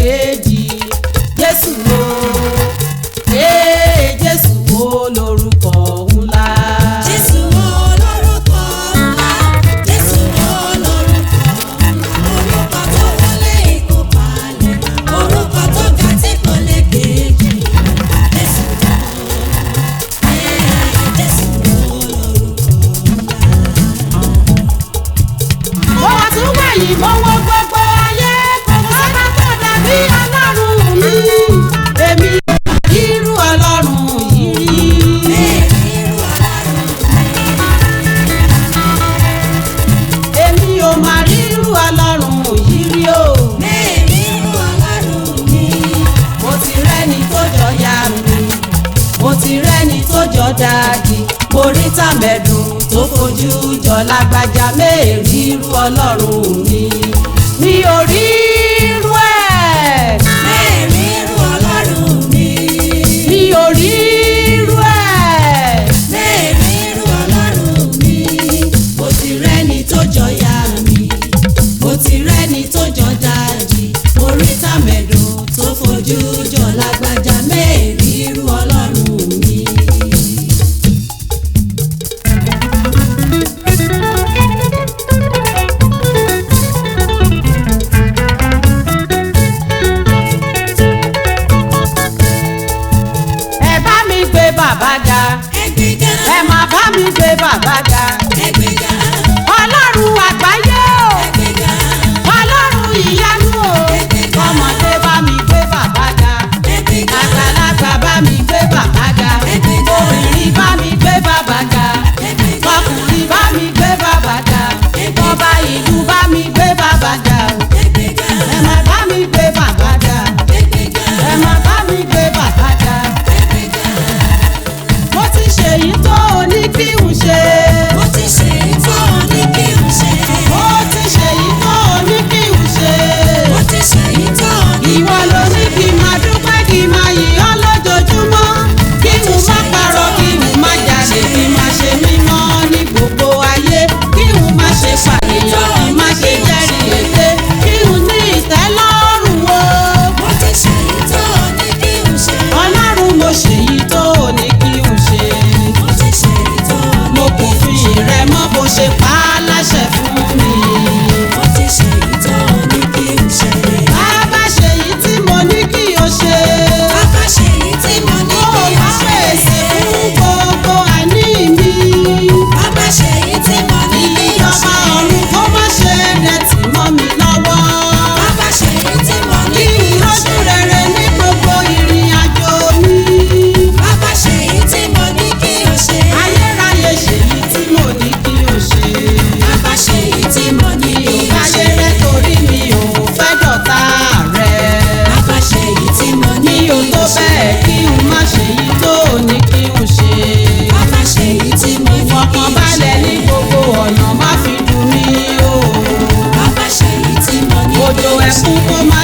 kejì jésù wo ee jésù wo lórúkọ ńlá. Jésù olórúkọ ńlá, Jésù olórúkọ ńlá, orúkọ tó wọlé ikú palẹ̀, orúkọ tó ga tí kò lè kejì. Jésù ee, Jésù olórúkọ mo wá tún wẹ̀yìn mo wo gbogbo ayé ọba tó dàbí ọlọ́run mi èmi ò rí irú ọlọ́run yìí rí. irú ọlọ́run èmi ò mà rí irú ọlọ́run yìí rí o. mẹ́rin irú ọlọ́run mi. mo ti rẹ́ni tó jọ ya mi mo ti rẹ́ni tó jọ dáàdì mo rí tàmẹ̀dùn tó fojú jọ lágbájá méèrí irú ọlọ́run mi mi ò rí irú ẹ̀ Mẹ́rin irú ọlọ́run mi. mi ò rí irú ẹ̀. Mẹ́rin irú ọlọ́run mi. Mo ti rẹ́ni tó jọ ya mi. Mo ti rẹ́ni tó jọ dájì. Mo rí tàmẹ̀dùn tó fojú jọ lágbájá. Mẹ́rin irú ọlọ́run mi. ẹ bá mi gbé bàbá ga Ẹgbẹ́ga, ẹ má bá mi gbé bàbá ga ẹgbẹ́ga, ọlọ́run àgbáyé o ẹgbẹ́ga, ọlọ́run ìyanu o ọmọdé bá mi gbé bàbá ga ẹgbẹ́ga, àgbàlagbà bá mi gbé bàbá ga obìnrin bá mi gbé bàbá ga ẹgbẹ́ga, ọkùnrin bá mi gbé bàbá ga ọba ìlú bá mi gbé bàbá ga o ẹgbẹ́ga, ẹ má bá mi gbé bàbá ga ẹgbẹ́ga, ẹ má bá mi gbé bàbá ga ẹgbẹ́ga. mo ti ṣèyí tó o ní kí n ṣe. Mo ti ṣe ìtọ́ ní kí n ṣe. mo ti ṣèyí tó o ní kí n ṣe. Mo ti ṣe ìtọ́ ní ìwọ ló ní kí n máa dúpẹ́ kí n máa yìn ọ́ lójoojúmọ́ kí n má parọ́ kí n má jalè kí n má ṣe mímọ́ ní gbogbo ayé kí n má ṣe pànìyàn kí n má ṣe jẹ́rìí èké kí n ní ìtẹ́lọ́rùn o. Mo ti ṣe ìtọ́ ní kí n ṣe. ọlọ́run mo ṣèyí tó o ní kí n ṣe. Mo ti ṣe ìtọ́ mo kò fi rẹ mọ́ bó ṣe pa á láṣẹ fún mi. Mo ti ṣe ìtọ́ ní kí n ṣe. bàbá ṣèyí tí mo ní kí o ṣe. Bàbá ṣe èyí tí mo ní Ó kí n wá ṣe. pèsè fún gbogbo àní mi. Bàbá ṣe èyí tí mo ní kí n Ìjọba ṣe. ọ̀run kó má ṣe dẹ̀tì mọ́ mi lọ́wọ́. Bàbá ṣe èyí tí mo ní Kí kí n n lójú ṣe. rere ní gbogbo ìrìn àjò mi. Bàbá ṣe èyí tí mo ní kí n ṣe. Ayérayé ṣèyí tí mo ní kí o ṣe. Bàbá ṣe èyí tí mo ní kí n Ìbáyé ṣe. rẹ torí mi ò fẹ́ dọ̀tá rẹ. Bàbá ṣe èyí tí mo ní Mi kí ò n tó ṣe. bẹ́ẹ̀ kí n má ṣèyí tó ní kí n ṣe. Bàbá ṣe èyí tí mo ní kí n ṣe. Ìfọ̀kànbalẹ̀ ní gbogbo ọ̀nà má fi dùn mí o. Bàbá ṣe èyí tí mo ní kí Òjò n ṣe. ẹkún kó má